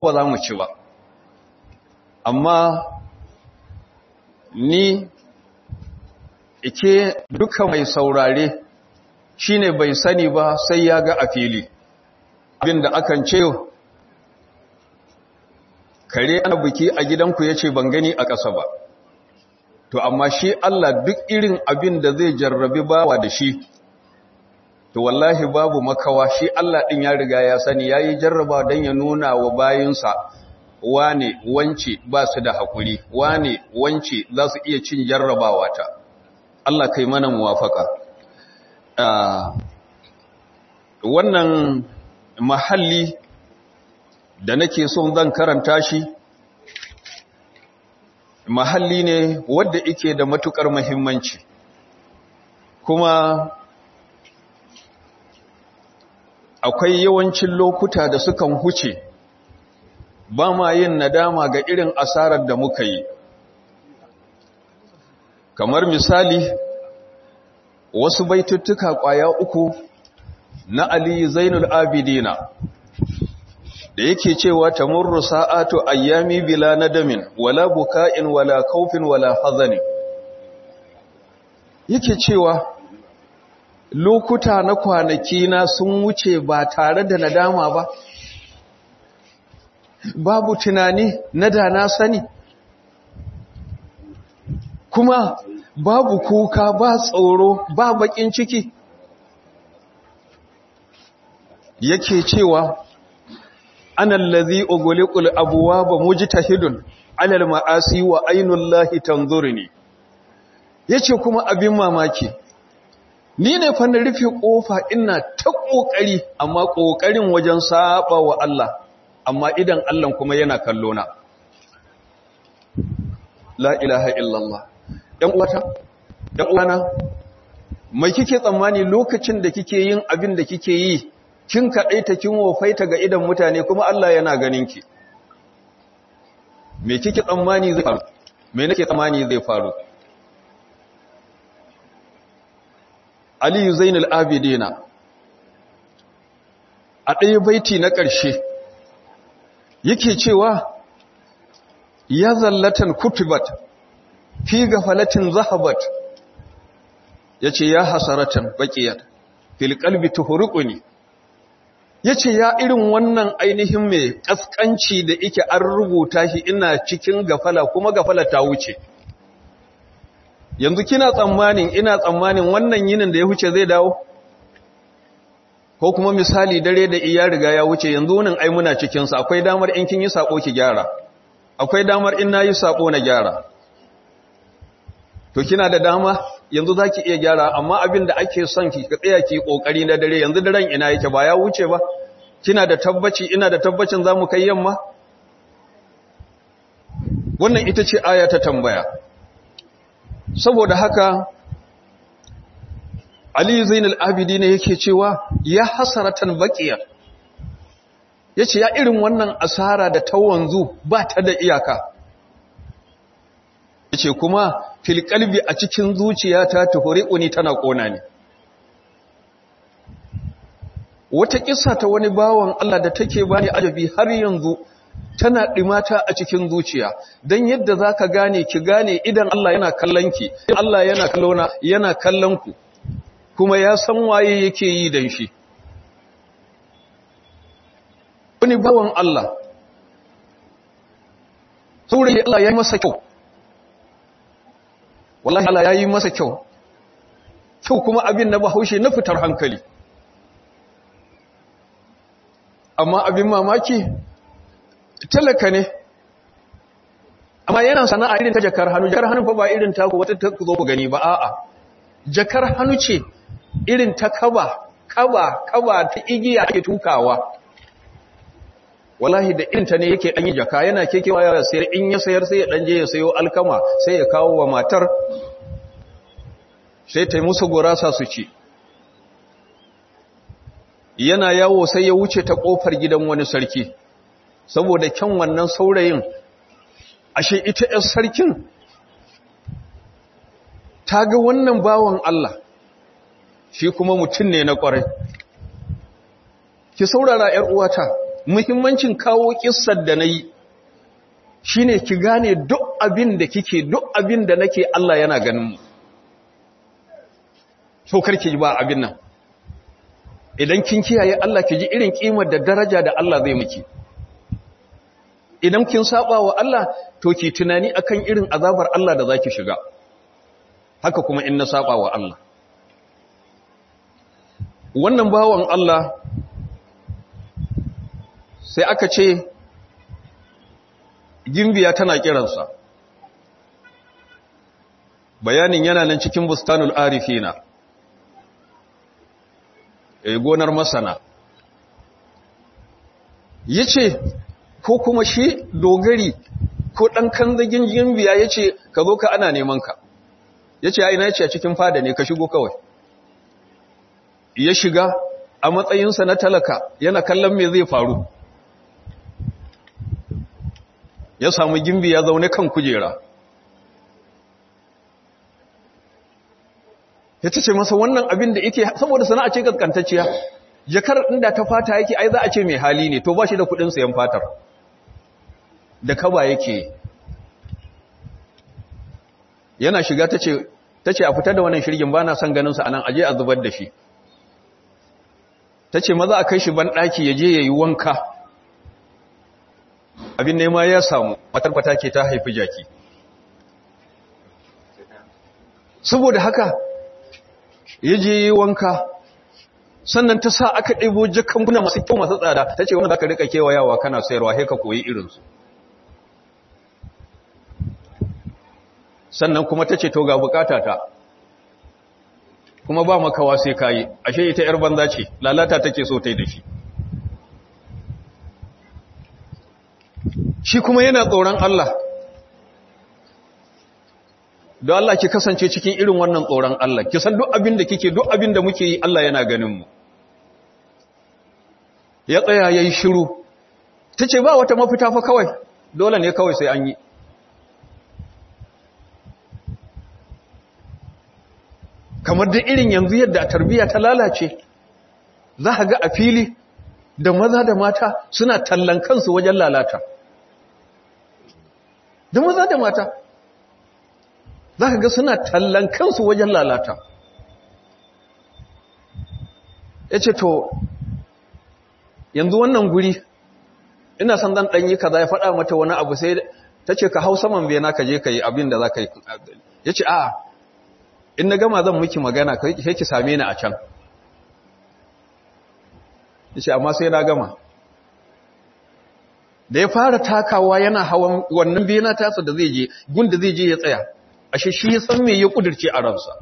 ba za mu ci ba amma ni ike duka mai saurare shine bai sani ba sai ya ga a fili abinda akan ce kare ana biki a gidanku ya ce ban gani a ƙasa ba to amma shi Allah duk irin abin da zai jarrabi bawa da shi to wallahi babu makawa shi Allah ɗin ya riga ya sani ya yi jarraba don ya nuna wa bayinsa wane wance ba su da haƙuri wane wance za su iya cin jarrabawa ta Allah kai mana muwafaka wannan mahalli da nake son zan karanta shi mahalli ne wadda ike da matukar muhimmanci kuma akwai yawancin lokuta da sukan huce ba ma yin nadama ga irin asarar da muka yi kamar misali wasu baituttuka kwaya uku na Ali Zainul Abidina da yake cewa tamurru sa'atu ayyami bila nadamin wala buka'in wala kaufin wala hazani yake cewa lokuta na kwanaki na sun wuce ba tare da nadama ba babu tunani na da na sani kuma babu kuka ba tsoro ba bakin ciki yake cewa ana allazi ughliqul abwaaba mujtahidun alal ma'asi wa aynullahi tanzuruni yace kuma abin mamaki ni ne fa na rufe kofa ina ta kokari amma kokarin wajen saba wa Allah amma idan Allah kuma yana kallo na la ilaha illallah dan uwata dan uwana mai kike tsammani lokacin da kike yin abin da kike yi kin kaɗaita kin wofaita ga idan mutane kuma Allah yana ganin ki me kike tsammani zai faru me nake tsammani zai faru Ali Zainul Abidina a ɗaya baiti na ƙarshe yake cewa ya zallatan kutubat fi gafalatin zahabat yace ya hasaratan baqiyat fil qalbi tuhruquni ya ce ya irin wannan ainihin mai ƙasƙanci da ike an rubuta shi ina cikin gafala kuma gafala ta wuce yanzu kina tsammanin ina tsammanin wannan yinin da ya wuce zai dawo ko kuma misali dare da iya riga ya wuce yanzu nan ai muna cikinsa akwai damar in kin yi sako ki gyara akwai damar in nayi sako na gyara to kina da dama yanzu zaki iya gyara amma abin da ake son ki tsaya ki kokari na dare yanzu daren ina yake ba ya wuce ba kina da tabbaci ina da tabbacin zamu kai yamma wannan ita ce aya ta tambaya saboda haka Ali Zainul Abidin yake cewa ya hasaratan baqiya yace ya irin wannan asara da ta wanzu ba ta da iyaka yace kuma fil qalbi a cikin zuciyata tuhuriquni tana kona ni wata kissa ta wani bawan Allah da take bani ajabi har yanzu tana dimata a cikin zuciya dan yadda zaka gane ki gane idan Allah yana kallon ki Allah yana kallona yana kallon ku kuma ya san waye yake yi dan shi wani bawan Allah saurayi Allah ya yi masa kyau wallahi Allah ya yi masa kyau kyau kuma abin na bahaushe na fitar hankali amma abin mamaki talaka ne amma yana sana'a irin ta jakar hannu jakar hannu fa ba irin ta ku wata ta ku zo ku gani ba a'a jakar hannu ce irin ta kaba kaba kaba ta igiya ake tukawa wallahi da irin ta ne yake dan yi jaka yana kekewa ya sayar in ya sayar sai ya dan je ya sayo alkama sai ya kawo wa matar sai ta yi musu gurasa su ci yana yawo sai ya wuce ta kofar gidan wani sarki saboda kyan wannan saurayin ashe ita ‘yar sarkin ta ga wannan bawan Allah shi kuma mutum ne na ƙwarai ki saurara ‘yar uwata muhimmancin kawo kissar da nayi shine ki gane duk abin da kike duk abin da nake Allah yana ganin mu so karki ba abin nan idan kin kiyaye Allah ki ji irin kimar da daraja da Allah zai miki idan kin saba wa Allah to ki tunani akan irin azabar Allah da zaki shiga haka kuma in na saba wa Allah wannan bawan Allah sai aka ce gimbiya tana kiransa bayanin yana nan cikin bustanul arifina e gonar masana yace ko kuma shi dogari ko dan kanzagin gimbiya yace ka zo ka ana neman ka yace ai na yace a cikin fada ne ka shigo kawai ya shiga a matsayinsa na talaka yana kallon me zai faru ya samu gimbi ya zaune kan kujera ya ce masa wannan abin da yake saboda sana'a ce gaskantacciya jakar inda ta fata yake ai za a ce mai hali ne to ba shi da kudin sayan fatar da kaba yake yana shiga ta ce a fita da wannan shirgin ba na son ganinsa a nan aje a zubar da shi ta ce maza a kai shi banɗaki ya je ya yi wanka abin nema ya samu matarfata ke ta haifi jaki saboda haka ya je yi wanka sannan ta sa aka ɗebo jakan buna masu kyau masu tsada ta ce wanda za ka rika kewayawa kana sayarwa haika koyi irinsu sannan kuma ta ce to ga bukata ta kuma ba makawa sai kayi ashe ita yar banza ce lalata take so tai da shi shi kuma yana tsoron Allah don Allah ki kasance cikin irin wannan tsoron Allah ki san duk abin da kike duk abin da muke yi Allah yana ganin mu ya tsaya yayi shiru tace ba wata mafita fa kawai dole ne kawai sai an yi kamar da irin yanzu yadda tarbiyya ta lalace za ka ga a fili da maza da mata suna tallan kansu wajen lalata da maza da mata za ka ga suna tallan kansu wajen lalata ya ce to yanzu wannan guri ina son dan ɗanyi kaza ya faɗa mata wani abu sai ta ce ka hau saman bena ka je ka yi abin da za ka yi ya ce a in na gama zan miki magana sai ki same ni a can ya ce amma sai na gama da ya fara takawa yana hawan wannan bena tasa da zai je gunda zai je ya tsaya ashe shi ya san me ya kudirce a ransa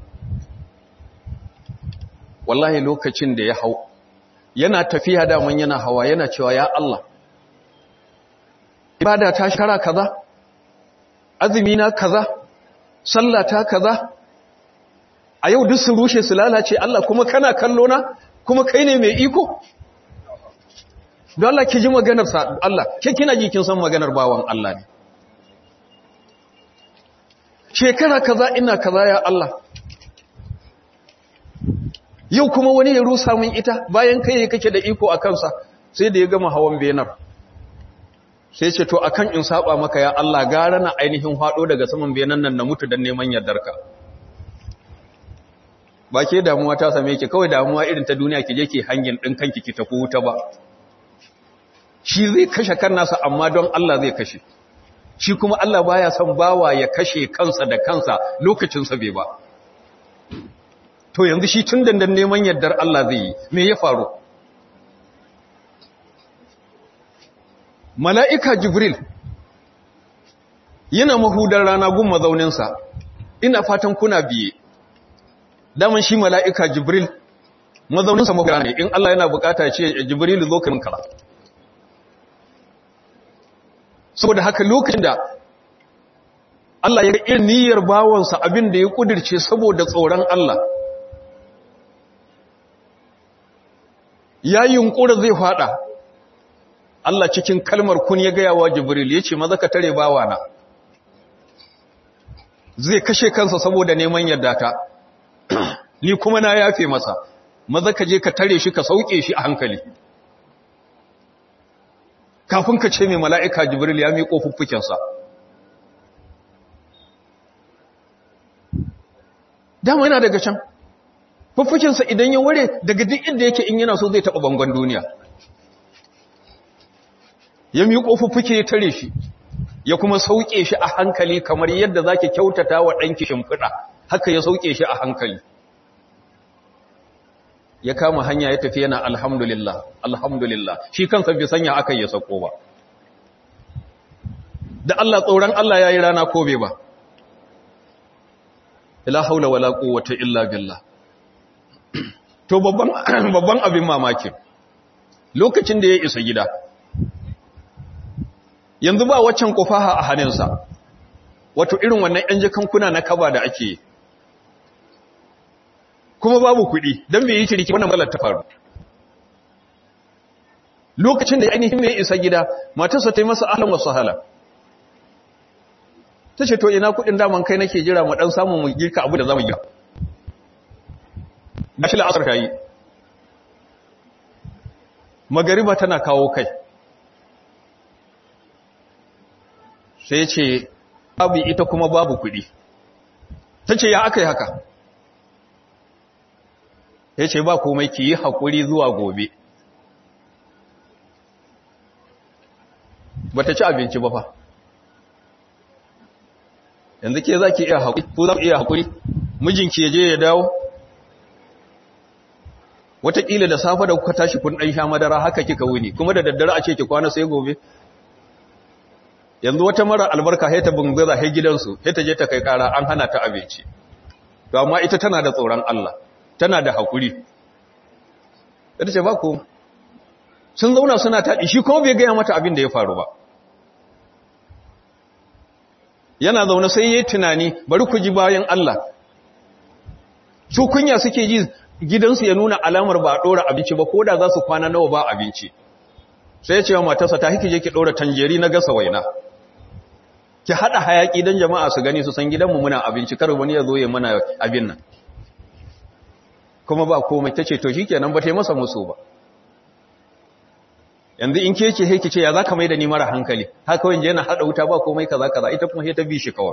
wallahi lokacin da ya hau yana tafiya daman yana hawa yana cewa ya Allah ibada ta shara kaza azumi na kaza sallah ta kaza a yau duk su rushe su lalace Allah kuma kana kallo na kuma kai ne mai iko don Allah ki ji maganar sa Allah ke kina ji kin san maganar bawan Allah ne shekara kaza ina kaza ya Allah yau kuma wani ya rusa min ita bayan kai kake da iko a kansa sai da ya gama hawan benar sai ce to akan in saba maka ya Allah gara na ainihin hado daga saman benan nan na mutu dan neman yardarka ba ke damuwa ta same ki kawai damuwa irin ta duniya ki je ki hangin din kanki ki tafi wuta ba shi zai kashe kan nasa amma don Allah zai kashe shi kuma Allah baya son bawa ya kashe kansa da kansa lokacin sa bai ba to yanzu shi tun dandan neman yardar Allah zai yi me ya faru mala'ika jibril yana mahudar rana gun mazauninsa ina fatan kuna biye daman shi mala'ika jibril mazauninsa mahudar ne in Allah yana bukata ce jibril zo kan kara saboda haka lokacin da Allah ya ga irin niyyar bawansa abin da ya kudirce saboda tsoron Allah ya yunkura zai fada Allah cikin kalmar kun ya gaya wa Jibril ya ce maza ka tare bawana zai kashe kansa saboda neman yadda ta ni kuma na yafe masa maza ka je ka tare shi ka sauke shi a hankali kafin ka ce mai mala'ika jibril ya miƙo fuffukensa dama yana daga can fuffukensa idan ya ware daga duk inda yake in yana so zai taɓa bangon duniya ya miƙo fuffuke ya tare shi ya kuma sauke shi a hankali kamar yadda za ki kyautata wa ɗanki shimfiɗa haka ya sauke shi a hankali ya kama hanya ya tafi yana alhamdulillah alhamdulillah shi kansa bai sanya aka ya sako ba da Allah tsoron Allah ya yi rana ko bai ba ila haula wala quwwata illa billah to babban babban abin mamaki lokacin da ya isa gida yanzu ba waccan kufaha a hannunsa wato irin wannan yan jakankuna na kaba da ake yi kuma babu kuɗi don bai yi ciriki wannan malar ta faru lokacin da ainihin mai isa gida matarsa ta yi masa ahalin wasu hala ta ce to ina kuɗin daman kai nake jira mu ɗan samun mu girka abu da za mu gira ba shi la'asar ka yi magariba tana kawo kai sai ce babu ita kuma babu kuɗi ta ce ya aka yi haka ya ce ba komai ki yi haƙuri zuwa gobe ba ta ci abinci ba fa yanzu ke za ki iya haƙuri ko za ku iya haƙuri mijinki ya je ya dawo wataƙila da safe da kuka tashi kun ɗan sha madara haka kika wuni kuma da daddare a ce ki kwana sai gobe yanzu wata mara albarka sai ta bungaza sai gidansu sai ta je ta kai ƙara an hana ta abinci to amma ita tana da tsoron Allah tana da haƙuri ita ce ba ku sun zauna suna taɗi shi kuma bai gaya mata abin da ya faru ba yana zaune sai ya yi tunani bari ku ji bayan Allah su kunya suke ji gidansu ya nuna alamar ba a ɗora abinci ba ko da za su kwana nawa ba abinci sai ya ce wa matarsa ta hiki je ki ɗora tanjeri na gasa waina ki haɗa hayaƙi don jama'a su gani su san gidanmu muna abinci kar wani ya zo ya mana abin nan kuma ba komai ta ce to shi kenan ba ta yi masa musu ba yanzu in ke ce haiki ce ya za ka mai da ni mara hankali haka wani yana haɗa wuta ba komai kaza kaza ita kuma ta bi shi kawai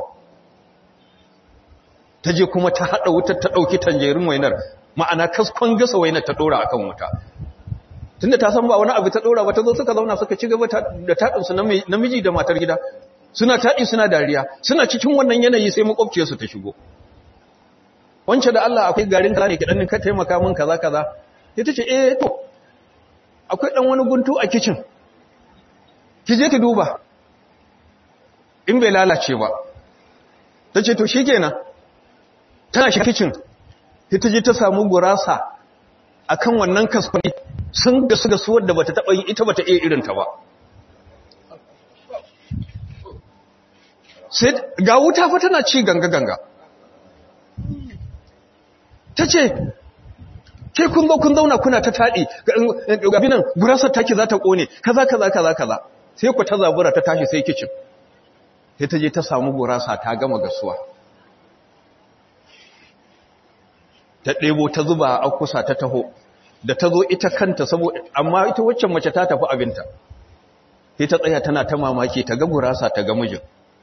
ta je kuma ta haɗa wuta ta ɗauki tanjerin wainar ma'ana kaskon gasa wainar ta ɗora akan wuta tunda ta san ba wani abu ta ɗora ba ta zo suka zauna suka ci gaba da taɗinsu namiji da matar gida suna taɗi suna dariya suna cikin wannan yanayi sai makwabciyarsu ta shigo wance da Allah akwai garin kaza ne kidan ka taimaka min kaza kaza ita ce eh to akwai dan wani guntu a kitchen ki je ki duba in bai lalace ba tace to shikenan tana shi kitchen ita je ta samu gurasa akan wannan kaskoni sun ga su ga su wadda bata taba yi ita bata iya irin ta ba sai ga wuta fa tana ci ganga ganga ta ce ke kun zo kun zauna kuna ta taɗi gabinan gurasar taki za ta ƙone kaza kaza kaza kaza sai ku ta zabura ta tashi sai kicin sai ta je ta samu gurasa ta gama gasuwa ta ɗebo ta zuba a kusa ta taho da ta zo ita kanta saboda amma ita waccan mace ta tafi abinta sai ta tsaya tana ta mamaki ta ga gurasa ta ga mijin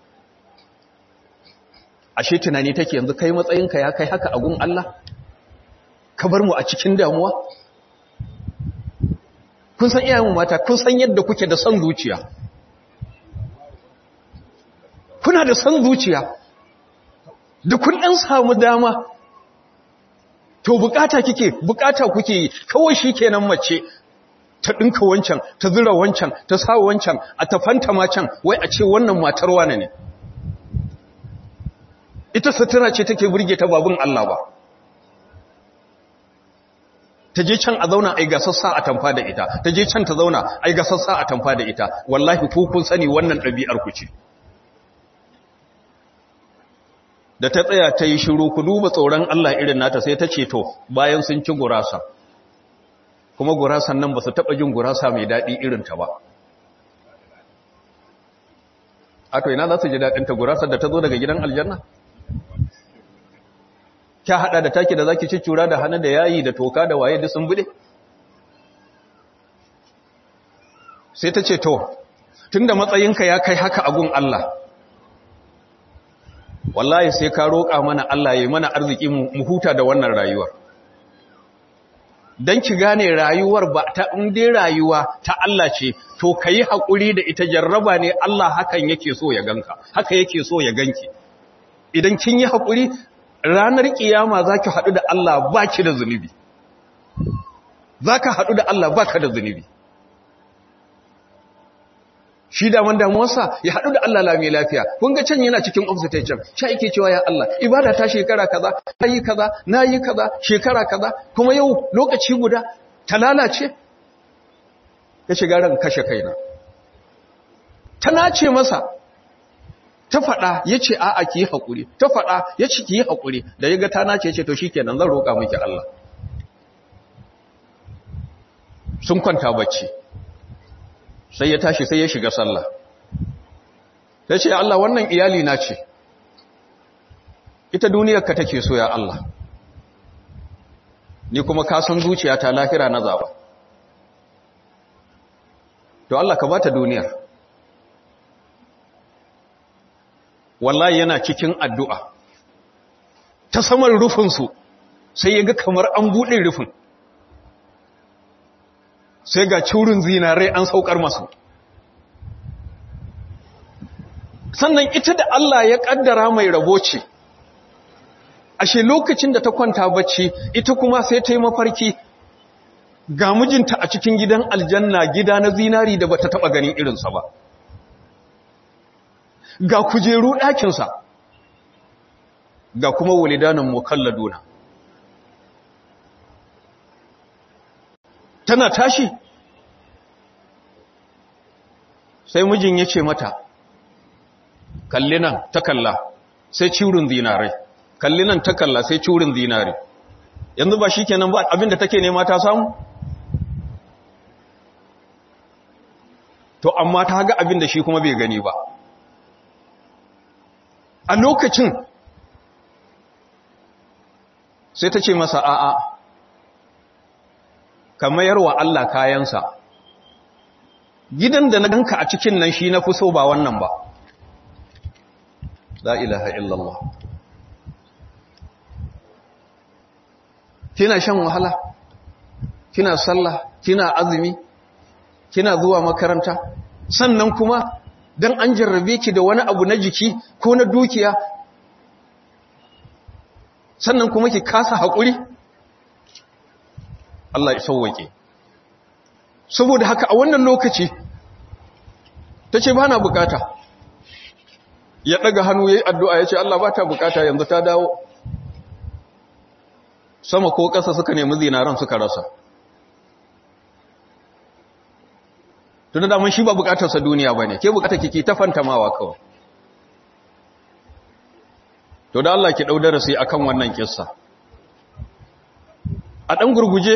ashe tunani take yanzu kai matsayinka ya kai haka a gun Allah ka bar mu a cikin damuwa kun san iyayen mata kun san yadda kuke da son zuciya kuna da son zuciya da kun dan samu dama to bukata kike bukata kuke yi kawai shikenan mace ta dinka wancan ta zura wancan ta sa wancan a tafanta ma can wai a ce wannan matar wane ne ita sutura ce take burge ta babun Allah ba ta je can a zauna ai gasassa a tamfa da ita ta je can ta zauna ai gasassa a tamfa da ita wallahi ku kun sani wannan ɗabi'ar ku ce da ta tsaya ta yi shiru ku duba tsoron Allah irin nata sai ta ce to bayan sun ci gurasa kuma gurasan nan ba su taɓa jin gurasa mai daɗi irin ta ba a to ina za su ji daɗinta gurasar da ta zo daga gidan aljanna kya hada da taki da zaki ciccura da hannu da yayi da toka da waye duk sun bude sai ta ce to tunda matsayinka ya kai haka agun Allah wallahi sai ka roƙa mana Allah ya mana arziki mu huta da wannan rayuwar don ki gane rayuwar ba ta inda rayuwa ta Allah ce to ka yi haƙuri da ita jarraba ne Allah hakan yake so ya ganka haka yake so ya ganki idan kin yi haƙuri ranar ƙiyama za ki haɗu da Allah ba ki da zunubi za ka haɗu da Allah ba ka da zunubi shi daman damuwarsa ya haɗu da Allah lami lafiya kun ga can yana cikin ofisita can sha yake cewa ya Allah ibada ta shekara kaza na yi kaza na yi kaza shekara kaza kuma yau lokaci guda ta lalace ya shiga ran kashe kaina ta nace masa ta faɗa ya ce a'a ki yi haƙuri ta faɗa ya ce ki yi haƙuri da ya ga ta nace ya ce to shi kenan zan roƙa miki Allah sun kwanta bacci sai ya tashi sai ya shiga sallah ta ce Allah wannan iyali na ce ita duniyarka take so ya Allah ni kuma ka san zuciya ta lahira na zaba to Allah ka bata duniyar wallahi yana cikin addu'a ta saman rufinsu sai ya ga kamar an buɗe rufin sai ga curin zinarai an saukar masu sannan ita da Allah ya kaddara mai rabo ce ashe lokacin da ta kwanta bacci ita kuma sai ta yi mafarki ga mijinta a cikin gidan aljanna gida na zinari da bata taba ganin irinsa ba ga kujeru ɗakinsa ga kuma walidanan mukalladuna tana tashi sai mijin ya ce mata kalli nan ta kalla sai ciwurin zinarai kalli nan ta kalla sai ciwurin zinari yanzu ba shi kenan ba abinda take nema ta samu to amma ta ga abinda shi kuma bai gani ba a lokacin sai ta ce masa a'a ka mayar wa Allah kayansa gidan da na ganka a cikin nan shi na fi so ba wannan ba la ilaha illallah kina shan wahala kina sallah kina azumi kina zuwa makaranta sannan kuma dan an jarrabe ki da wani abu na jiki ko na dukiya sannan kuma ki kasa haƙuri Allah ya sauwake saboda haka a wannan lokaci ta ce ba na bukata ya ɗaga hannu ya yi addu'a ya ce Allah ba ta bukata yanzu ta dawo sama ko ƙasa suka nemi zinaran suka rasa tun da shi ba bukatarsa duniya ba ne ke bukata kiki ta fantamawa kawai to da Allah ki ɗau darasi akan wannan kissa a ɗan gurguje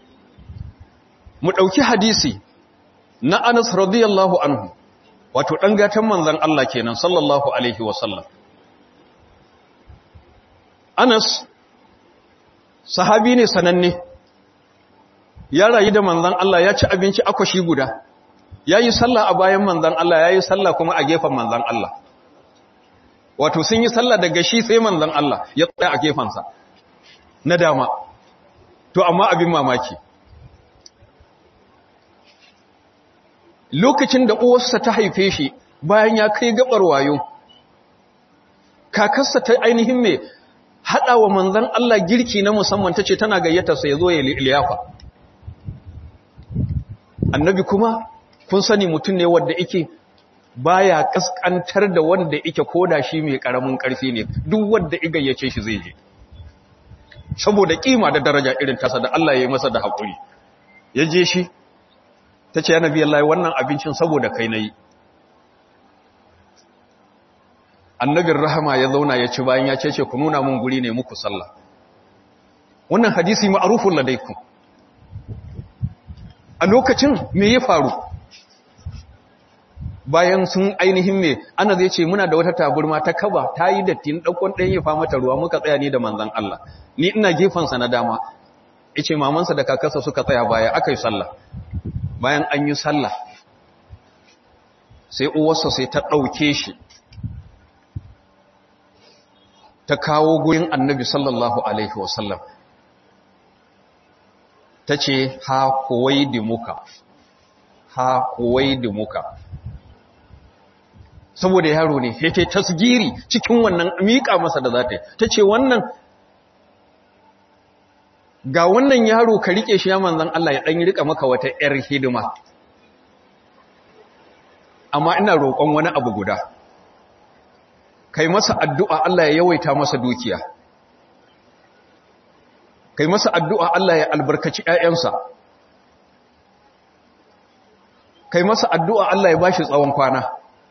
mu ɗauki hadisi na Anas radiyallahu anhu wato ɗan gatan manzan Allah kenan sallallahu alaihi wasallam Anas sahabi ne sananne ya rayu da manzan Allah ya ci abinci akwashi guda ya yi sallah a bayan manzan Allah ya yi sallah kuma a gefen manzan Allah wato sun yi sallah daga shi sai manzan Allah ya tsaya a gefensa na dama to amma abin mamaki lokacin da uwarsa ta haife shi bayan ya kai gabar wayo kakarsa ta ainihin mai haɗa wa manzan Allah girki na musamman ta ce tana gayyatarsa ya zo ya liyafa annabi kuma kun sani mutum ne wadda ike baya kaskantar da wanda ike koda shi mai karamin karfi ne duk wanda igayyace shi zai je saboda kima da daraja irin tasa da Allah ya yi masa da haƙuri ya je shi ta ce ya nabi Allah wannan abincin saboda kai nayi annabin rahama ya zauna ya ci bayan ya ce ce ku nuna mun guri ne muku sallah wannan hadisi ma'arufun ladaikum a lokacin me ya faru bayan sun ainihin me ana zai ce muna da wata taburma ta kaba ta yi dattin ɗaukon ɗan ya mata ruwa muka tsaya ni da manzan Allah ni ina gefensa na dama ice mamansa da kakarsa suka tsaya baya aka yi sallah bayan an yi sallah sai uwarsa sai ta ɗauke shi ta kawo gurin annabi sallallahu alaihi wasallam ta ce ha kuwai muka ha kuwai muka saboda yaro ne yake tasgiri cikin wannan miƙa masa da za ta yi ta ce wannan ga wannan yaro ka riƙe shi ya manzan Allah ya ɗan riƙa maka wata ‘yar hidima amma ina roƙon wani abu guda kai masa addu'a Allah ya yawaita masa dukiya kai masa addu'a Allah ya albarkaci ‘ya'yansa kai masa addu'a Allah ya ba shi tsawon kwana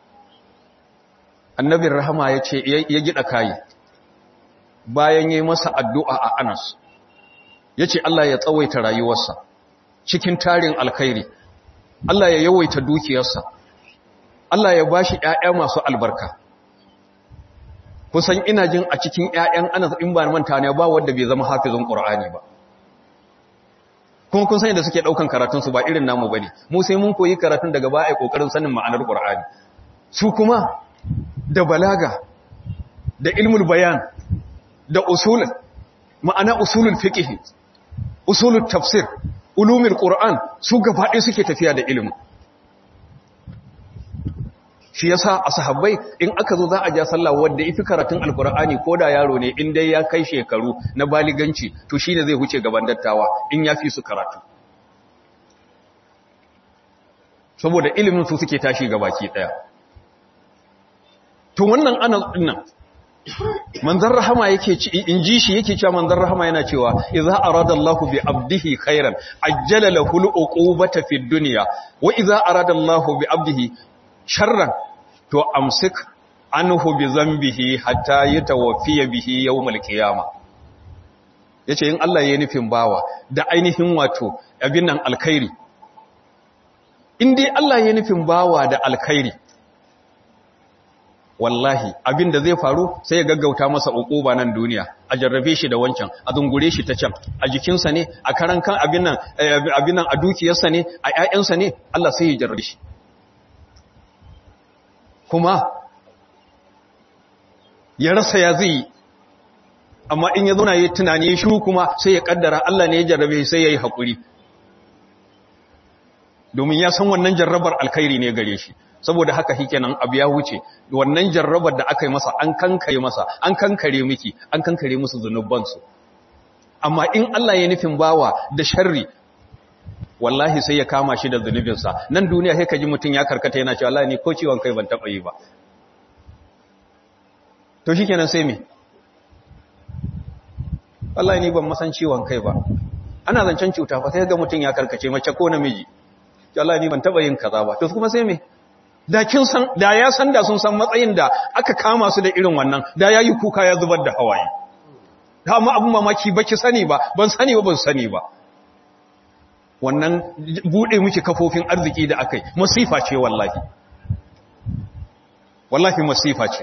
annabin rahama ya ce ya gida kayi bayan yi masa addu'a a anas ya ce Allah ya tsawaita rayuwarsa cikin tarin alkhairi Allah ya yawaita dukiyarsa Allah ya ba shi ‘ya'ya masu albarka kusan ina jin a cikin ‘ya'yan anas in ba manta ne ba wadda bai zama hafizin ƙur'ani ba kuma kun sani da suke ɗaukan karatunsu ba irin namu ba ne mu sai mun koyi karatun daga ba a ƙoƙarin sanin ma'anar ƙur'ani su kuma da balaga da ilmul bayan da usulun ma'ana usulul fiqh usulul tafsir ulumul qur'an su gabaɗaya suke tafiya da ilimin shi yasa a sahabbai in aka zo za a ja sallah wanda ifi karatun alqur'ani ko da yaro ne in dai ya kai shekaru na baliganci to shine zai huce gaban dattawa in ya fi su karatu saboda ilimin su suke tashi gabaki daya to wannan ana dinnan manzon rahama yake ci in ji shi yake cewa manzon rahama yana cewa idza arada Allahu bi abdihi khairan ajjala lahu al-uqubata fid dunya wa idza arada Allahu bi abdihi sharran to amsik anhu bi zambihi hatta yatawaffiya bihi yawmal qiyama yace in Allah ya nufin bawa da ainihin wato abin nan alkhairi in dai Allah ya nufin bawa da alkhairi wallahi abin da zai faru sai ya gaggauta masa ukuba nan duniya a jarrabe shi da wancan a zungure shi ta can a jikinsa ne a karan kan abin nan abin nan a dukiyarsa ne a ƴaƴansa ne Allah sai ya jarrabe shi kuma ya rasa ya zai amma in ya zauna ya tunani ya shiru kuma sai ya kaddara Allah ne ya jarrabe sai ya yi haƙuri domin ya san wannan jarrabar alkhairi ne gare shi saboda haka hikenan abu ya wuce wannan jarrabar da aka yi masa an kankare masa an kankare miki an kankare musu zunubansu amma in Allah ya nufin bawa da sharri wallahi sai ya kama shi da zunubinsa nan duniya sai ka ji mutum ya karkata yana cewa Allah ne ko ciwon kai ban taɓa yi ba to shi kenan sai me wallahi ni ban masan ciwon kai ba ana zancen cuta fa sai ga mutum ya karkace mace ko namiji wallahi ni ban taɓa yin kaza ba to kuma sai me da kin san da ya san da sun san matsayin da aka kama su da irin wannan da yayi kuka ya zubar da hawaye da amma abun mamaki baki sani ba ban sani ba ban sani ba wannan bude miki kafofin arziki da akai masifa ce wallahi wallahi masifa ce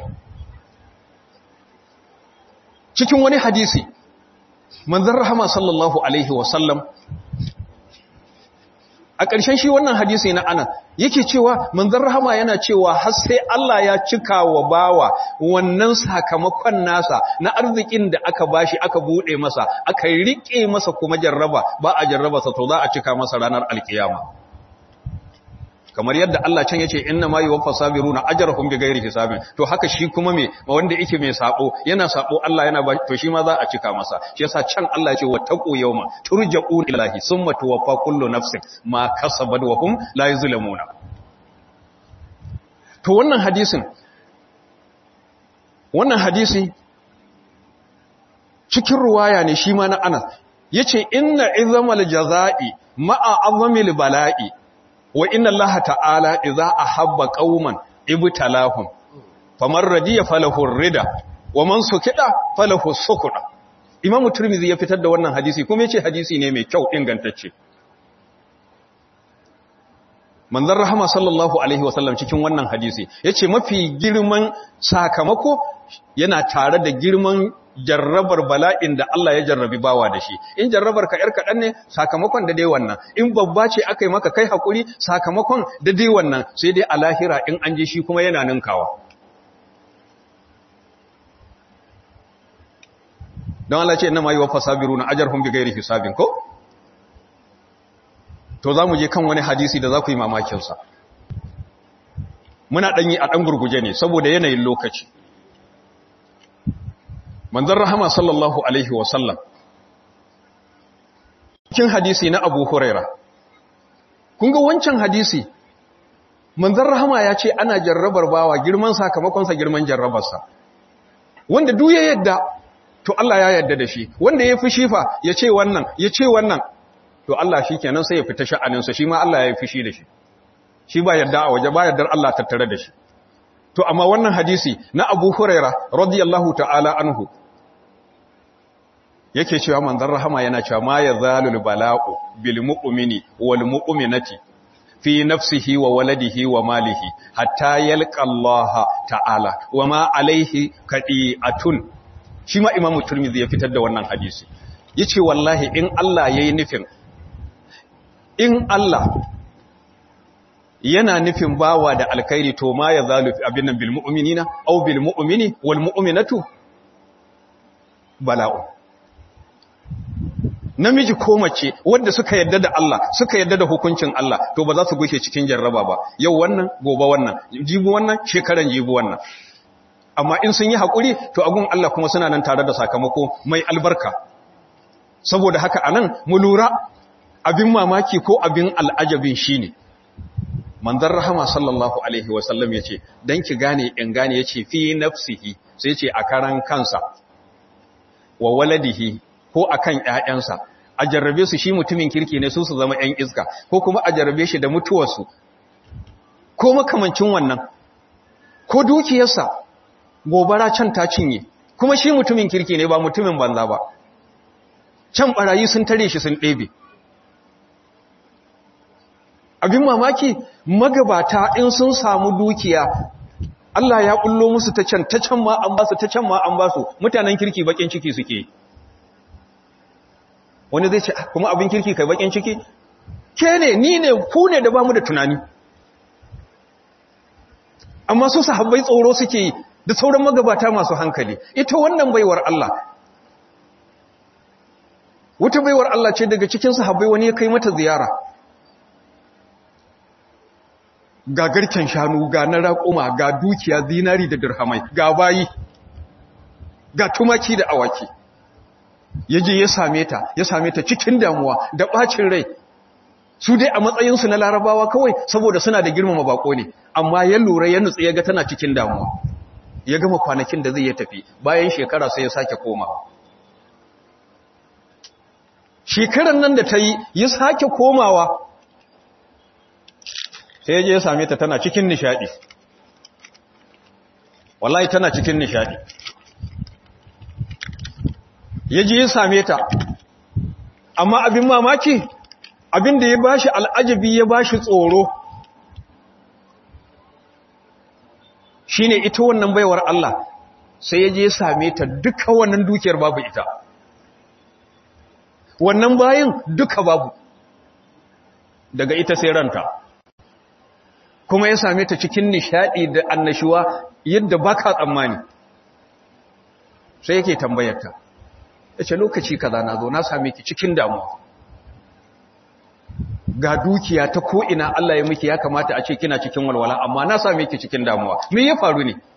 cikin wani hadisi manzon rahama sallallahu alaihi wasallam a ƙarshen shi wannan hadisi na anan yake cewa manzon rahama yana cewa har sai Allah ya cika wa bawa wannan sakamakon nasa na arzikin da aka bashi aka bude masa aka rike masa kuma jarraba ba a jarraba sa to za a cika masa ranar alkiyama kamar yadda Allah can yace inna ma yuwaffa sabiruna ajrahum bighairi hisabin to haka shi kuma me wanda yake mai sako yana sako Allah yana ba to shi ma za a cika masa shi yasa can Allah yace wattaqu yawma turja'un ilahi summa tuwaffa kullu nafsin ma kasabat wa hum la yuzlamuna to wannan hadisin wannan hadisi cikin ruwaya ne shi ma na Anas yace inna izamal jazai ma'a azamil bala'i wa inna Allah ta'ala idza ahabba qauman ibtalahum faman radiya falahu rida wa man sukida falahu sukuda Imam Tirmidhi ya fitar da wannan hadisi kuma yace hadisi ne mai kyau ingantacce Manzon Rahama sallallahu alaihi wasallam cikin wannan hadisi yace mafi girman sakamako yana tare da girman jarrabar bala'in da Allah ya jarrabi bawa da shi in jarrabar ka yar kaɗan ne sakamakon da dai wannan in babba ce aka yi maka kai haƙuri sakamakon da dai wannan sai dai a lahira in an ji shi kuma yana ninkawa don Allah ce ina ma yi wa fasabiru na ajar hun bi gairi hisabin ko to za mu je kan wani hadisi da za ku yi mamakinsa muna ɗanyi a ɗan gurguje ne saboda yanayin lokaci manzan rahama sallallahu alaihi wasallam cikin hadisi na abu huraira kun ga wancan hadisi manzan rahama ya ce ana jarrabar bawa girman sakamakonsa girman jarrabarsa wanda duk ya yadda to Allah ya yadda da shi wanda ya fi shifa ya ce wannan ya ce wannan to Allah shi kenan sai ya fita sha'aninsa shi ma Allah ya yi fushi da shi shi ba yadda a waje ba yardar Allah tattare da shi to amma wannan hadisi na Abu Huraira radiyallahu ta'ala anhu yake cewa manzon rahama yana cewa ma yazalul bala'u bil mu'mini wal mu'minati fi nafsihi wa waladihi wa malihi hatta yalqa Allah ta'ala wa ma alaihi kadi'atun shi ma Imam Tirmidhi ya fitar da wannan hadisi yace wallahi in Allah yayi nufin in Allah yana nufin bawa da alkhairi to ma ya zalu abin nan bil mu'minina aw bil mu'mini wal mu'minatu bala'u namiji ko mace wanda suka yadda da Allah suka yadda da hukuncin Allah to ba za su gushe cikin jarraba ba yau wannan gobe wannan jibi wannan shekaran jibi wannan amma in sun yi hakuri to agun Allah kuma suna nan tare da sakamako mai albarka saboda haka anan mu lura abin mamaki ko abin al'ajabin shine manzan rahama sallallahu alaihi wasallam ya ce don ki gane in gane ya ce fi nafsihi sai ce a karan kansa wa waladihi ko a kan ‘ya'yansa a jarrabe su shi mutumin kirki ne su su zama ‘yan iska ko kuma a jarrabe shi da mutuwarsu ko makamancin wannan ko dukiyarsa gobara can ta cinye kuma shi mutumin kirki ne ba mutumin banza ba can barayi sun tare shi sun ɗebe abin mamaki magabata in sun samu dukiya Allah ya kullo musu ta can ta can ma an basu ta can ma an basu mutanen kirki bakin ciki suke wani zai ce kuma abin kirki kai bakin ciki ke ne ni ne ku ne da bamu da tunani amma su sahabbai tsoro suke yi da sauran magabata masu hankali ita wannan baiwar Allah wata baiwar Allah ce daga cikin sahabbai wani ya kai mata ziyara ga garken shanu ga na raƙuma ga dukiya zinari da dirhamai ga bayi ga tumaki da awaki ya je ya same ta ya same ta cikin damuwa da ɓacin rai su dai a matsayinsu na larabawa kawai saboda suna da girmama bako ne amma ya lura ya nutsu ya ga tana cikin damuwa ya gama kwanakin da zai ya tafi bayan shekara sai ya sake komawa shekaran nan da ta yi ya sake komawa sai je ya same ta tana cikin nishadi wallahi tana cikin nishadi ya je ya same ta amma abin mamaki abin da ya bashi al'ajabi ya bashi tsoro shine ita wannan baiwar Allah sai ya je ya same ta duka wannan dukiyar babu ita wannan bayin duka babu daga ita sai ranta kuma ya same ta cikin nishadi da annashuwa yadda baka tsammani sai yake tambayarta yace lokaci kaza na zo na same ki cikin damuwa ga dukiya ta ko ina Allah ya miki ya kamata a ce kina cikin walwala amma na same ki cikin damuwa me ya faru ne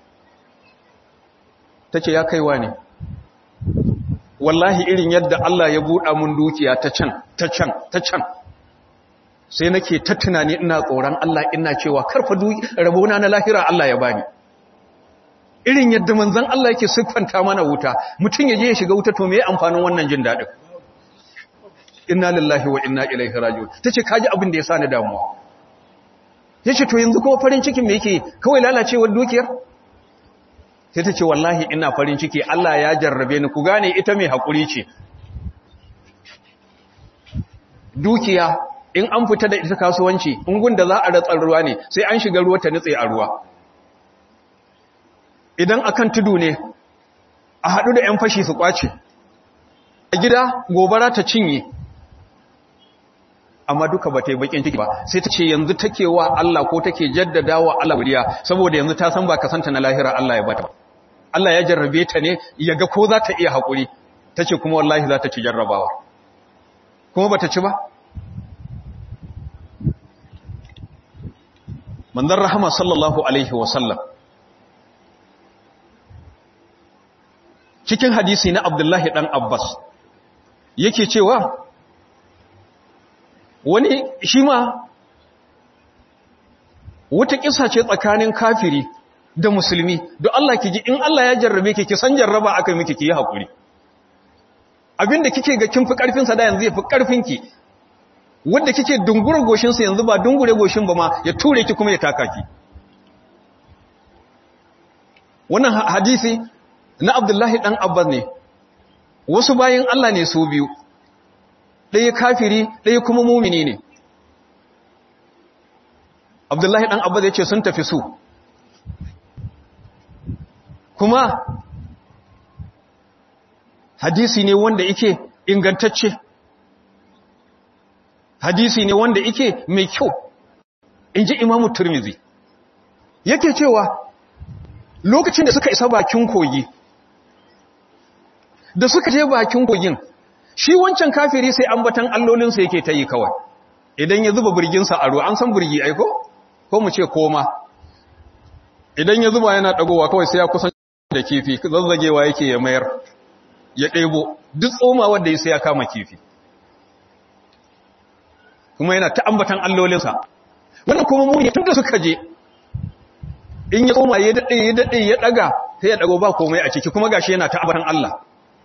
tace ya kaiwa ne wallahi irin yadda Allah ya buɗa mun dukiya ta can ta can ta can sai nake ta tunani ina tsoron Allah ina cewa karfa rabona na lahira Allah ya bani irin yadda manzon Allah yake siffanta mana wuta mutum ya je ya shiga wuta to me amfanin wannan jin dadin inna lillahi wa inna ilaihi raji'un tace kaji abin da ya sa ni damuwa yace to yanzu kuma farin cikin me yake kawai lalacewar dukiyar sai tace wallahi ina farin ciki Allah ya jarrabe ni ku gane ita mai hakuri ce dukiya in an fita da ita kasuwanci ungun da za a ratsar ruwa ne sai an shiga ruwa ta nutse a ruwa idan akan tudu ne a haɗu da 'yan fashi su ƙwace a gida gobara ta cinye amma duka ba ta yi bakin ciki ba sai ta ce yanzu take wa Allah ko take jaddada wa Allah wuriya saboda yanzu ta san ba kasanta na lahira Allah ya bata Allah ya jarrabe ta ne ya ga ko za ta iya haƙuri ta ce kuma wallahi za ta ci jarrabawa kuma ba ta ci ba manzon rahama sallallahu alaihi wasallam cikin hadisi na abdullahi dan abbas yake cewa wani shi ma wata kisa ce tsakanin kafiri da musulmi don Allah ki ji in Allah ya jarrabe ki ki san jarraba aka miki ki yi haƙuri abinda kike ga kin fi ƙarfin sa da yanzu ya fi ƙarfin ki wanda kike dungure goshin sa yanzu ba dungure goshin ba ma ya ture ki kuma ya taka ki wannan hadisi na Abdullahi dan Abbas ne wasu bayin Allah ne su biyu ɗaya kafiri ɗaya kuma mumini ne Abdullahi dan Abbas ya ce sun tafi su kuma hadisi ne wanda yake ingantacce hadisi ne wanda yake mai kyau in ji imamu turmizi yake cewa lokacin da suka isa bakin kogi da suka je bakin kogin shi wancan kafiri sai ambatan allolinsa yake ta yi kawai idan ya zuba birginsa a ruwa an san birgi aiko ko mu ce koma idan ya zuba yana dagowa kawai sai ya kusan da kifi zazzagewa yake ya mayar ya ɗebo duk tsoma wanda ya sai ya kama kifi kuma yana ta ambatan allolinsa wannan kuma muni tun da suka je in ya tsoma ya daɗe ya daɗe ya ɗaga sai ya ɗago ba komai a ciki kuma gashi yana ta ambatan Allah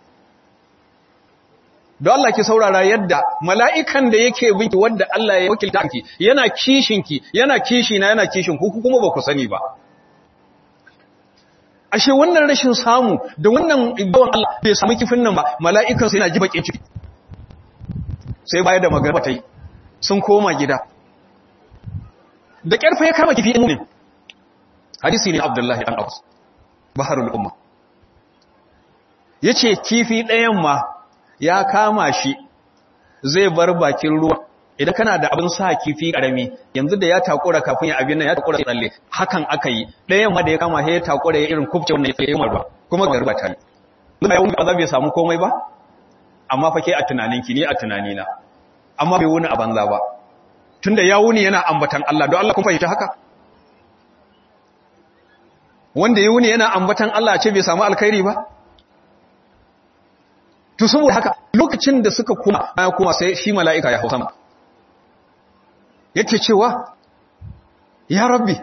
don Allah ki saurara yadda mala'ikan da yake binki wadda Allah ya wakilta ki yana kishinki yana kishina yana kishin ku kuma ba ku sani ba ashe wannan rashin samu da wannan idon Allah bai samu kifin nan ba mala'ikan sai yana ji bakin ciki sai baya da magana ta yi sun koma gida da ƙarfa ya kama kifi ne hadisi ne abdullahi ɗan abbas baharul umma ya ce kifi ɗayan ma ya kama shi zai bar bakin ruwa idan kana da abin sa kifi ƙarami yanzu da ya takura kafin ya abin nan ya takura tsalle hakan aka yi ɗayan ma da ya kama ya takura ya irin kubce wannan ya yi marwa kuma ga ruba ta yi zuwa yawon ba bai samu komai ba amma fa ke a tunaninki ni a tunanina amma bai wuni a banza ba tunda ya wuni yana ambatan Allah don Allah kun fahimta haka wanda ya wuni yana ambatan Allah ce bai samu alkhairi ba to saboda haka lokacin da suka kuma ya kuma sai shi mala'ika ya hau sama yake cewa ya rabbi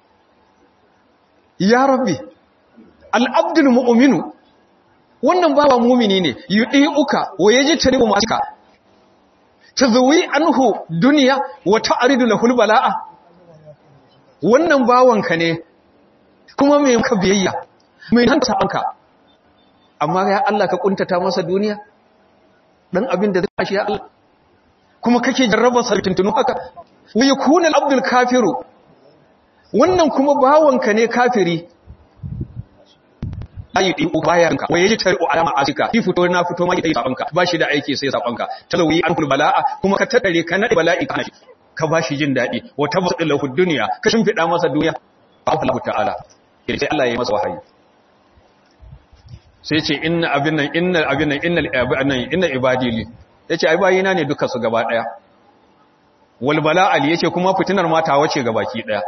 ya rabbi al'abdul mu'minu wannan bawa mumini ne yi uka wa yaji taribu masu ka tazwi anhu dunya wa ta'ridu lahu bala'a wannan bawanka ne kuma mai ka biyayya mai nan sabanka amma ya Allah ka kuntata masa duniya dan abin da zai shi ya Allah kuma kake jarraba sa tuntunu haka wa yakuna al-abdul kafiru wannan kuma bawanka ne kafiri ayi din bayanka waye ji tari'u alama asika ki fito na fito ma ki sabanka ba shi da aiki sai sabanka talawi an kul bala'a kuma ka tadare ka nade bala'i kana shi ka ba shi jin dadi wa tabsatu lahu dunya ka shimfida masa duniya Allah ta'ala sai Allah ya yi masa wahayi sai ce inna abin nan inna abin nan innal abin inna ibadili yace ai bayina ne duka su gaba daya wal bala'ali yace kuma fitinar mata wace gabaki daya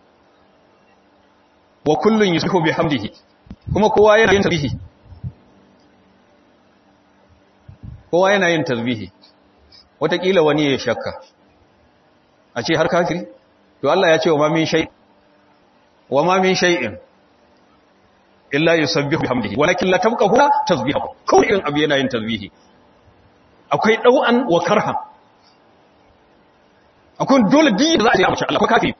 wa kullun yusihu bihamdihi kuma kowa yana yin tasbihi kowa yana yin tasbihi wataƙila wani ya shakka a ce har kafiri to Allah ya ce wa ma min shay wa ma min shay'in illa yusabbihu bihamdihi walakin la tabqahu tasbihahu kawai irin abu yana yin tasbihi akwai dau'an wa karhan akwai dole din da za a ce a Allah ko kafiri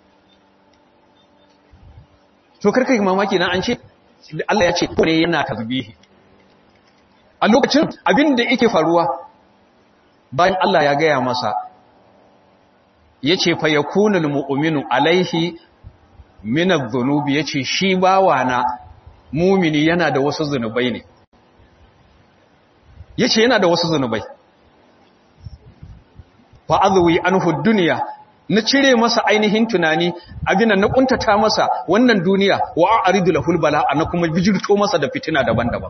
to karka yi mamaki na an ce Allah ya ce ne yana tasbihi a lokacin abin da yake faruwa bayan Allah ya gaya masa ya ce fa yakunul mu'minu alaihi min adh-dhunubi yace shi bawana mumini yana da wasu zunubai ne yace yana da wasu zunubai fa azwi anhu dunya na cire masa ainihin tunani abin na kuntata masa wannan duniya wa a'ridu lahul bala'a na kuma bijirto masa da fitina daban-daban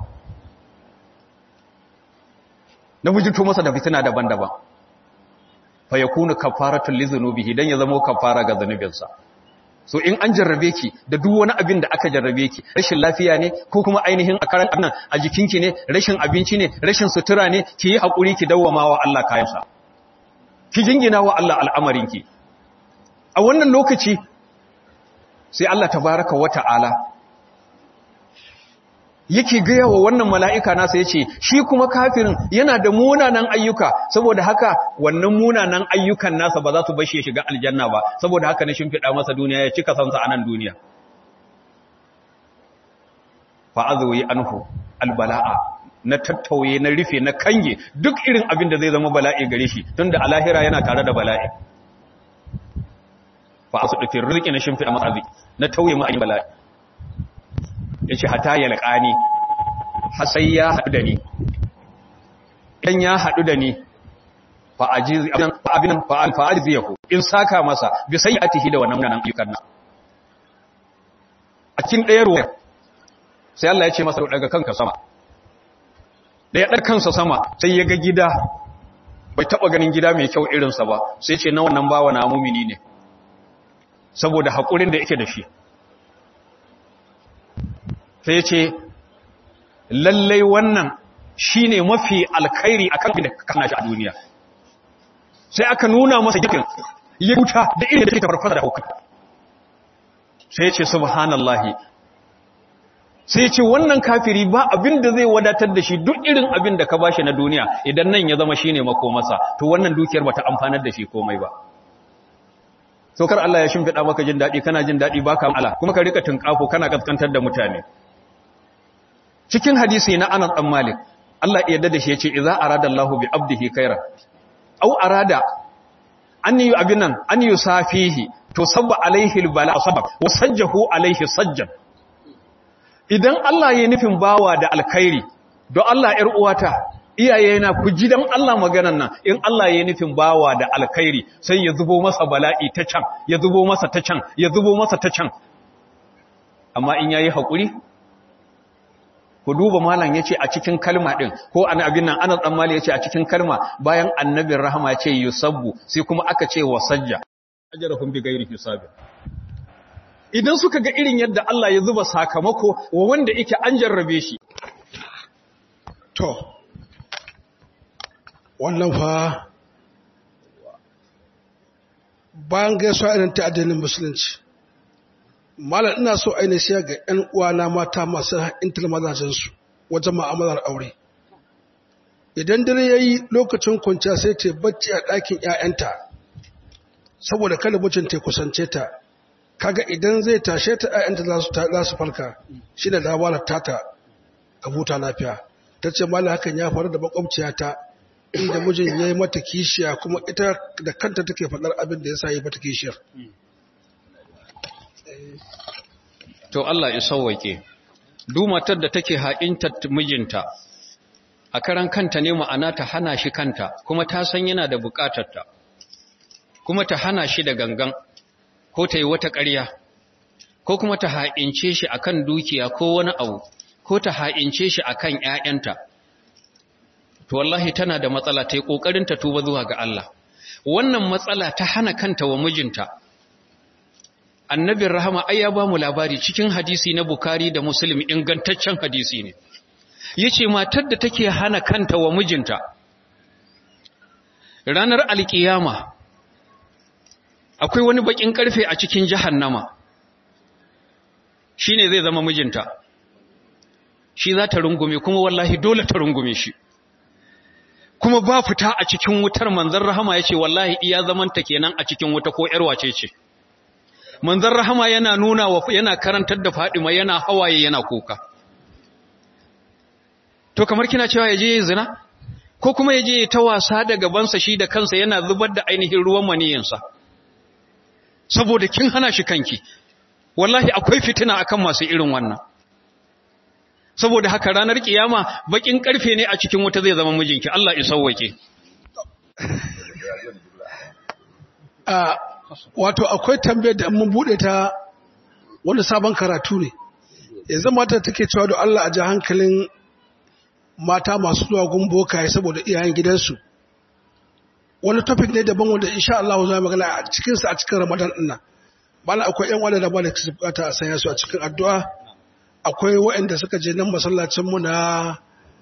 na bijirto masa da fitina daban-daban fa yakunu kafaratul lizunubihi dan ya zama kafara ga zanubinsa so in an jarrabe ki da duk wani abin da aka jarrabe ki rashin lafiya ne ko kuma ainihin a karan nan a jikinki ne rashin abinci ne rashin sutura ne ki yi hakuri ki dawwama wa Allah kayansa ki jingina wa Allah al'amarinki a wannan lokaci sai Allah tabaraka wa ta'ala yake gaya wa wannan mala'ika nasa ya ce shi kuma kafirin yana da munanan ayyuka saboda haka wannan munanan ayyukan nasa ba za su bashi ya shiga aljanna ba saboda haka na shimfiɗa masa duniya ya cika sansa a nan duniya fa'azoyi anhu albala'a na tattauye na rufe na kange duk irin abin da zai zama bala'i gare shi tun da alahira yana tare da bala'i fa'asu ɗufin rizki na shimfiɗa masa arziki na tauye ma'ayin bala'i ya ce hata ya laƙani hasai ya haɗu da ni idan ya haɗu da ni fa'ajiz ya ku in saka masa bi sai a tihi da wannan ganin ayyukan nan a cikin ɗaya ruwa sai Allah ya ce masa daga kanka sama da ya ɗar kansa sama sai ya ga gida bai taɓa ganin gida mai kyau irinsa ba sai ce na wannan bawa na mumini ne saboda haƙurin da yake da shi sai ce lallai wannan shi ne mafi alkhairi a kan da kana shi a duniya sai aka nuna masa gikin ya wuta da irin da ke tafarfasa da hukun sai ce subhanallahi sai ce wannan kafiri ba abin da zai wadatar da shi duk irin abin da ka bashi na duniya idan nan ya zama shi ne makomasa to wannan dukiyar ba ta amfanar da shi komai ba saukar Allah ya shimfiɗa maka jin daɗi kana jin daɗi ba ka ala kuma ka rika tunƙafo kana kaskantar da mutane cikin hadisi na Anas dan Malik Allah ya yarda da shi yace idza arada Allahu bi abdihi khairan aw arada an yi abinan an yusafihi to sabba alaihi albala sabab wa sajjahu alaihi sajjan idan Allah ya nufin bawa da alkhairi don Allah ƴar uwata iyaye na ku ji dan Allah maganan nan in Allah ya nufin bawa da alkhairi sai ya zubo masa bala'i ta can ya zubo masa ta can ya zubo masa ta can amma in yayi hakuri ku duba malam yace a cikin kalma din ko an abin nan Anas dan Malik yace a cikin kalma bayan annabin rahama yace yusabbu sai kuma aka ce wasajja ajrahum bi ghairi hisab idan suka ga irin yadda Allah ya zuba sakamako wa wanda yake an jarrabe shi to wannan fa bayan gaisuwa irin ta addinin musulunci malam ina so ainihin siya ga 'yan uwana mata masu intar mazajensu wajen ma'amalar aure idan dare ya yi lokacin kwanciya sai ta bacci a ɗakin 'ya'yanta saboda kada mucin ta kusance ta kaga idan zai tashe ta 'ya'yanta za su farka shi da labarar tata a huta lafiya ta ce malam hakan ya faru da makwabciyata inda mijin ya yi mata kishiya kuma ita da kanta take faɗar abin da ya sa yi mata kishiyar to Allah ya sauwake duk matar da take haƙinta mijinta a karan kanta ne ma'ana ta hana shi kanta kuma ta san yana da buƙatarta kuma ta hana shi da gangan ko ta yi wata ƙarya ko kuma ta haƙince shi akan dukiya ko wani abu ko ta haƙince shi akan ƴaƴanta to wallahi tana da matsala ta yi ƙoƙarin ta tuba zuwa ga Allah wannan matsala ta hana kanta wa mijinta annabin rahama ai ya ba mu labari cikin hadisi na bukari da muslim ingantaccen hadisi ne ya ce matar da take hana kanta wa mijinta ranar alkiyama akwai wani bakin karfe a cikin jahannama shi ne zai zama mijinta shi za ta rungume kuma wallahi dole ta rungume shi kuma ba fita a cikin wutar manzan rahama ya ce wallahi iya zamanta kenan a cikin wuta ko ‘yar wace ce manzan rahama yana nuna wa yana karantar da fadima yana hawaye yana kuka to kamar kina cewa yaje zina ko kuma yaje ta wasa da gabansa shi da kansa yana zubar da ainihin ruwan maniyinsa saboda kin hana shi kanki wallahi akwai fitina akan masu irin wannan saboda haka ranar kiyama bakin karfe ne a cikin wuta zai zama mijinki Allah ya sauwake wato akwai tambayar da mun bude ta wani sabon karatu ne yanzu mata take cewa da Allah a ji hankalin mata masu zuwa gumboka saboda iyayen gidansu wani topic ne daban wanda insha Allah za mu magana a cikin sa a cikin Ramadan din nan bala akwai ƴan wanda da ba da su bukata a sanya su a cikin addu'a akwai waɗanda suka je nan masallacin mu na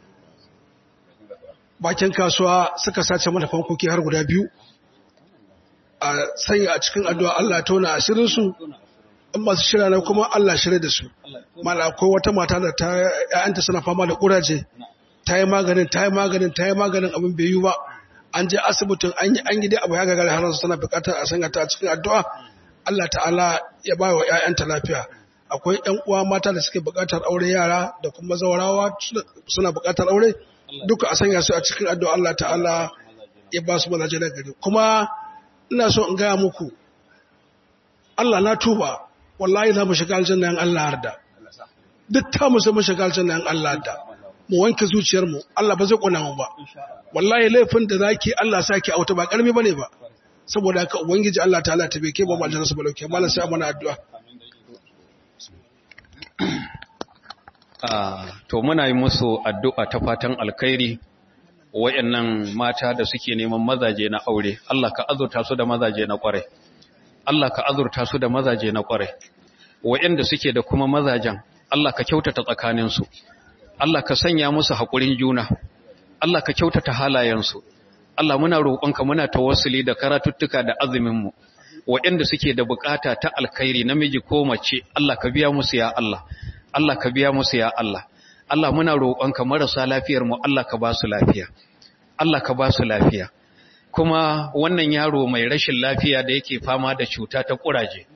bakin kasuwa suka sace mana fankoki har guda biyu a sanya a cikin addu'a Allah tona asirin su in masu shirya na kuma Allah shirya da su mala akwai wata mata da ta ƴaƴanta suna fama da kuraje ta yi maganin ta yi maganin ta yi maganin abin bai yi ba an je asibitin an yi an gida abu ya gagara har su tana bukatar a sanya ta a cikin addu'a Allah ta'ala ya ba wa ƴaƴanta lafiya akwai ƴan uwa mata da suke bukatar aure yara da kuma zawarawa suna bukatar aure duka a sanya su a cikin addu'a Allah ta'ala ya ba su mazaje na gari kuma ina so in gaya muku Allah na tuba wallahi za mu shiga aljanna yan Allah harda duk ta mu sai mu shiga aljanna yan Allah harda mu wanke zuciyar mu Allah ba zai kona mu ba wallahi laifin da zaki Allah saki auta ba karmi bane ba saboda haka ubangiji Allah ta'ala ta beke ba mu aljanna su balauke mallan sai mana addu'a to muna yi musu addu'a ta fatan alkhairi wayannan mata da suke neman mazaje na aure Allah ka azurta su da mazaje na kwarai Allah ka azurta su da mazaje na kwarai wayanda suke da kuma mazajen Allah ka kyautata tsakaninsu Allah ka sanya musu haƙurin juna Allah ka kyautata halayensu Allah muna roƙonka muna tawassuli da karatuttuka da azumin mu wayanda suke da bukata ta alkhairi namiji ko mace Allah ka biya musu ya Allah Allah ka biya musu ya Allah Allah muna roƙonka marasa lafiyar mu Allah ka ba su lafiya Allah ka ba su lafiya kuma wannan yaro mai rashin lafiya da yake fama da cuta ta kuraje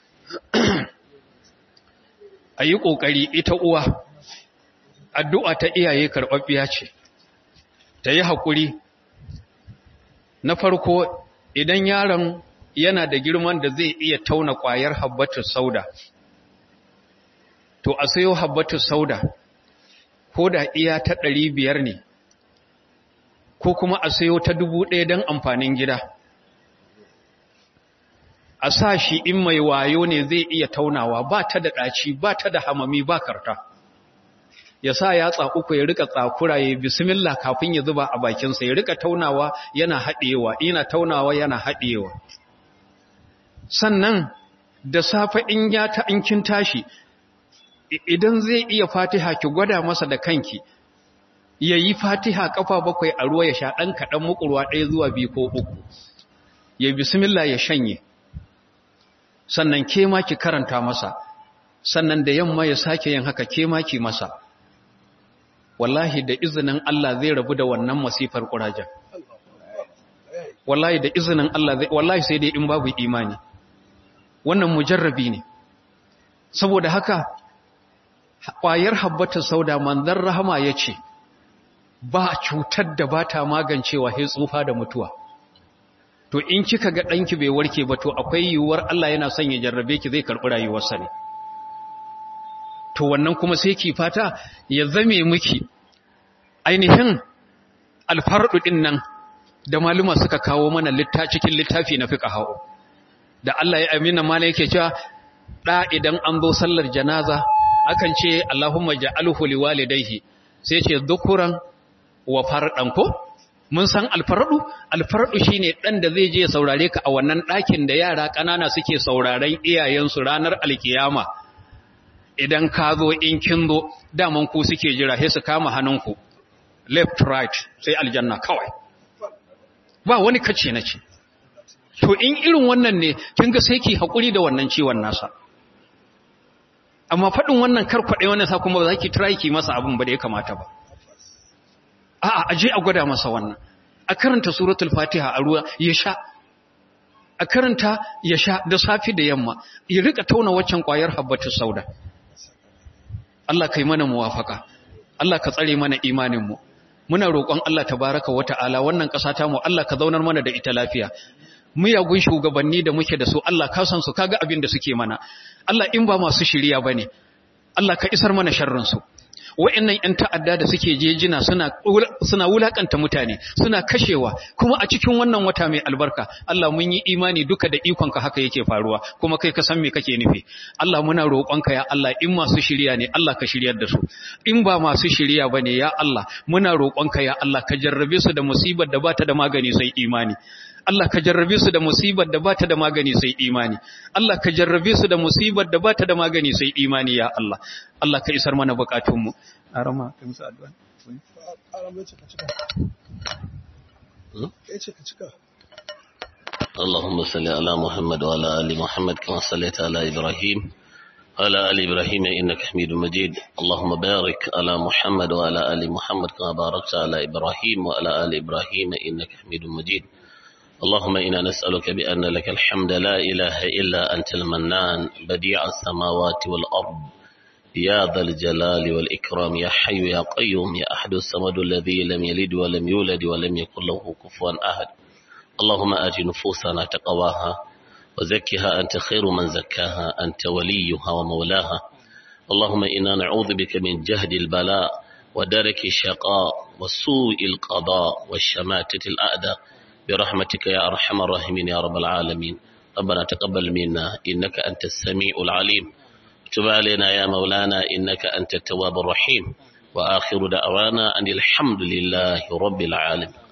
a yi ƙoƙari ita uwa addu'a ta iyaye karɓaɓɓiya ce ta yi haƙuri na farko idan yaron yana da girman da zai iya tauna ƙwayar habbatus sauda to a sayo habbatus sauda ko da iya ta ɗari biyar ne ko kuma a sayo ta dubu ɗaya don amfanin gida a sa shi in mai wayo ne zai iya taunawa ba ta da ɗaci ba ta da hamami ba karta ya sa yatsa uku ya rika tsakura ya bismillah kafin ya zuba a bakinsa ya rika taunawa yana haɗewa yana taunawa yana haɗewa sannan da safe in ya ta in kin tashi idan zai iya fatiha ki gwada masa da kanki ya yi fatiha kafa bakwai a ruwa ya sha ɗan kaɗan mukurwa ɗaya zuwa biyu ko uku ya bismillah ya shanye sannan ke ma ki karanta masa sannan da yamma ya sake yin haka ke ma ki masa wallahi da izinin Allah zai rabu da wannan masifar kurajen wallahi da izinin Allah zai wallahi sai dai in babu imani wannan mujarrabi ne saboda haka ƙwayar habbatar sauda manzan rahama ya ce ba cutar da ba ta magancewa sai tsufa da mutuwa to in kika ga ɗanki bai warke ba to akwai yiwuwar Allah yana son ya jarrabe ki zai karɓi rayuwarsa ne to wannan kuma sai ki fata ya zame miki ainihin alfarɗu ɗin nan da maluma suka kawo mana cikin littafi na fiƙa hau da Allah ya amina mala yake cewa ɗa idan an zo sallar janaza akan ce Allahumma ja'alhu liwalidayhi sai ce dhukuran wa fardan ko mun san alfardu alfardu shine dan da zai je saurare ka a wannan ɗakin da yara ƙanana suke sauraren iyayensu ranar alkiyama idan ka zo in kin zo daman ku suke jira sai su kama hannunku left right sai aljanna kawai ba wani kace na ce to in irin wannan ne kin ga sai ki hakuri da wannan ciwon nasa amma faɗin wannan karkwaɗe wannan sa kuma ba za ki try ki masa abin ba da ya kamata ba a'a aje a gwada masa wannan a karanta suratul fatiha a ruwa ya sha a karanta ya sha da safi da yamma ya rika tauna waccan kwayar habbatus sauda Allah kai mana muwafaka Allah ka tsare mana imanin mu muna roƙon Allah tabaraka wata'ala wannan ƙasa ta mu Allah ka zaunar mana da ita lafiya miyagun shugabanni da muke da su Allah ka san su kaga abin da suke mana Allah in ba masu shiriya bane Allah ka isar mana sharrin su wa'annan ƴan ta'adda da suke jejina suna suna wulakanta mutane suna kashewa kuma a cikin wannan wata mai albarka Allah mun yi imani duka da ikonka haka yake faruwa kuma kai ka san me kake nufi Allah muna roƙonka ya Allah in masu shirya ne Allah ka shiryar da su in ba masu shirya bane ya Allah muna roƙonka ya Allah ka jarrabe su da musibar da bata da magani sai imani Allah ka jarrabe su da musibar da bata da magani sai imani Allah ka jarrabe su da musibar da bata da magani sai imani ya Allah Allah ka isar mana bukatunmu arama kai musu addu'a Arama ce ka cika. Ya ce ka cika. اللهم صل على محمد وعلى آل محمد كما صليت على إبراهيم وعلى آل إبراهيم إنك حميد مجيد اللهم بارك على محمد وعلى آل محمد كما باركت على إبراهيم وعلى آل إبراهيم إنك حميد مجيد اللهم إنا نسألك بأن لك الحمد لا إله إلا أنت المنان بديع السماوات والأرض يا ذا الجلال والإكرام يا حي يا قيوم يا أحد الصمد الذي لم يلد ولم يولد ولم يكن له كفوا أحد اللهم آت نفوسنا تقواها وزكها أنت خير من زكاها أنت وليها ومولاها اللهم إنا نعوذ بك من جهد البلاء ودرك الشقاء وسوء القضاء والشماتة الأعداء برحمتك يا أرحم الراحمين يا رب العالمين ربنا تقبل منا إنك أنت السميع العليم تب علينا يا مولانا إنك أنت التواب الرحيم وآخر دعوانا أن الحمد لله رب العالمين